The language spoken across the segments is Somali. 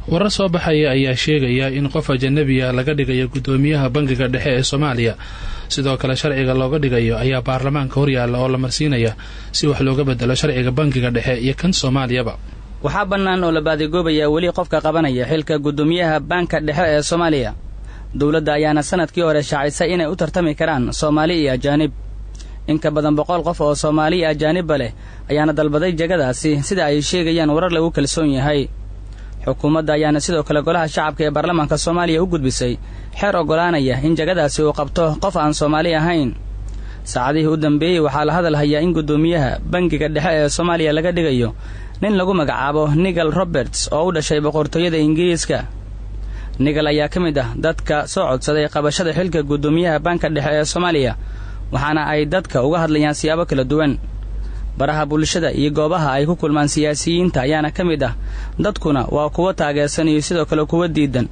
warar soo baxaya ayaa sheegaya in qof ajanabiya laga dhigayo guddoomiyaha bangiga dhexe ee soomaaliya sidoo kale sharciga looga dhigayo ayaa baarlamaanka horyaalla oo la marsiinaya si wax looga bedelo sharciga bangiga dhexe iyo kan soomaaliyaba waxaa bannaan oo la baadigoobayaa weli qofka qabanaya xilka guddoomiyaha baanka dhexe ee soomaaliya dowladda ayaana sanadkii hore shaacisay inay u tartami karaan soomaali iyo ajaanib in ka badan boqol qof oo soomaali iyo ajaanibba leh ayaana dalbaday jegadaasi sida ay sheegayaan warar lagu kalsoon yahay xukuumadda ayaana sidoo kale golaha shacabka ee baarlamaanka soomaaliya u gudbisay xeer oggolaanaya in jegadaasi uu qabto qof aan soomaali ahayn saacadihii u dambeeyey waxaa la hadal hayaa in guddoomiyaha bangiga dhexe ee soomaaliya laga dhigayo nin lagu magacaabo nigel roberts oo u dhashay boqortooyada ingiriiska nigel ayaa ka mid ah dadka soo codsaday qabashada xilka guddoomiyaha baanka dhexe ee soomaaliya waxaana ay dadka uga hadlayaan siyaabo kala duwan baraha bulshada iyo goobaha ay ku kulmaan siyaasiyiinta ayaana ka mid ah dadkuna waa kuwo taageersan iyo sidoo kale kuwa diidan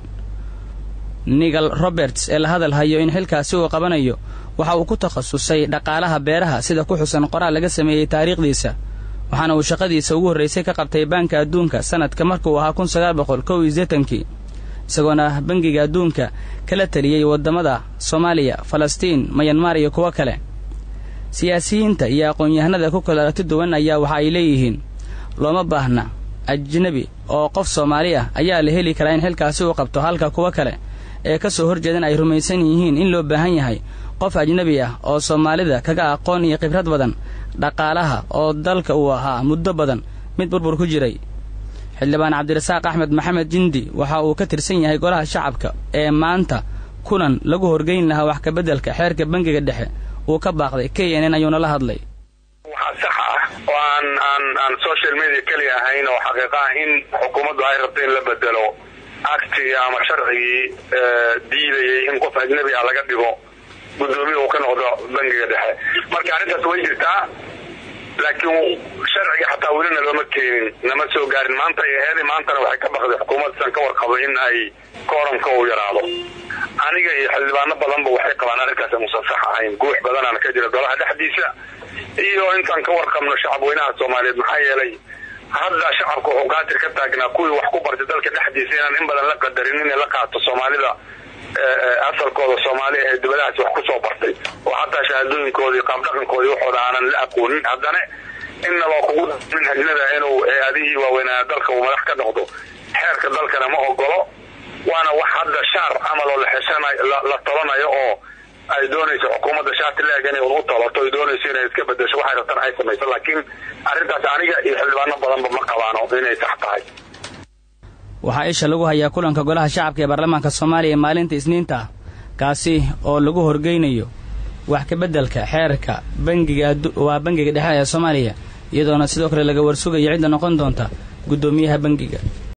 nigel roberts ee la hadal hayo in xilkaasi uu qabanayo waxa uu ku takhasusay dhaqaalaha beeraha sida ku xusan qoraal laga sameeyey taariikhdiisa waxaana uu shaqadiisa ugu horraysay ka qabtay baanka adduunka sanadka markuu ahaa kun sagaal boqol kow iyo seetankii isagoona bangiga adduunka kala teliyey waddamada soomaaliya falastiin mayanmar iyo kuwo kale siyaasiyiinta iyo aqoon-yahanada ku kala aragti duwan ayaa waxa ay leeyihiin looma baahna ajnebi oo qof soomaali ah ayaa la heli karaa in xilkaasi uu qabto halka kuwo kale ee ka soo horjeedan ay rumaysan yihiin in loo baahan yahay qof ajnebi ah oo soomaalida kaga aqoon iyo khibrad badan dhaqaalaha oo dalka uu ahaa muddo badan mid burbur ku jiray xildhibaan cabdirasaaq axmed maxamed jindi waxa uu ka tirsan yahay golaha shacabka ee maanta kulan lagu horgeyn lahaa wax kabeddelka xeerka bangiga dhexe uu ka baaqday k n n ayuuna la hadlay waxaa sax ah oo aan aan aan social media keliya ahayn oo xaqiiqa ah in xukuumaddu ay rabto in la bedelo actigii ama sharcigii diidayay in qof ajnabi ah laga dhigo guddoomiya uu ka noqdo bangiga dhexe marka arrintaas way jirtaa laakiin sharciga xataa welina looma keenin nama soo gaarin maanta ay aheeday maantana waxay ka baqday xukuumadsan ka warqabo in ay kooramka uu yaraado aniga iyo xildhibaano badanba waxay qabaan arrinkaas musan sax ahayn guux badanaana ka jira golaha dhexdiisa iyo intaan ka warqabno shacabweynaha soomaaliyeed maxaa yeelay hadda shacabka wuxuu kaatir ka taagnaa kuwii wax ku bartay dalka dhexdiisa inaan in badan la qadarin inay la qaato soomaalida asalkooda soomaali ee dibadahaas wax kusoo bartay oo xataa shahaadooyinkoodii qaabdhaqankoodii waxooda aanan la aqoonin haddana innaba kugu min hajnada inuu hay-adihii waaweynaa dalka uu madax ka noqdo xeerka dalkana ma ogolo waana wax hadda shaar camal oo la tolanayo oo ay doonayso xukuumadda shaati leeg inay u tolato ay doonayso inay iska bedesho waxay rabtaan ay samayso laakiin arrintaas aniga iyo xildhibaano badanba ma qabaano inay sax tahay waxaa isha lagu hayaa kulanka golaha shacabka ee baarlamaanka soomaaliya maalinta isniinta ah kaasi oo lagu horgeynayo wax kabeddelka xeerka bangiga waa bangiga dhexe ee soomaaliya iyadoona sidoo kale laga warsugayo cidda noqon doonta guddoomiyaha bangiga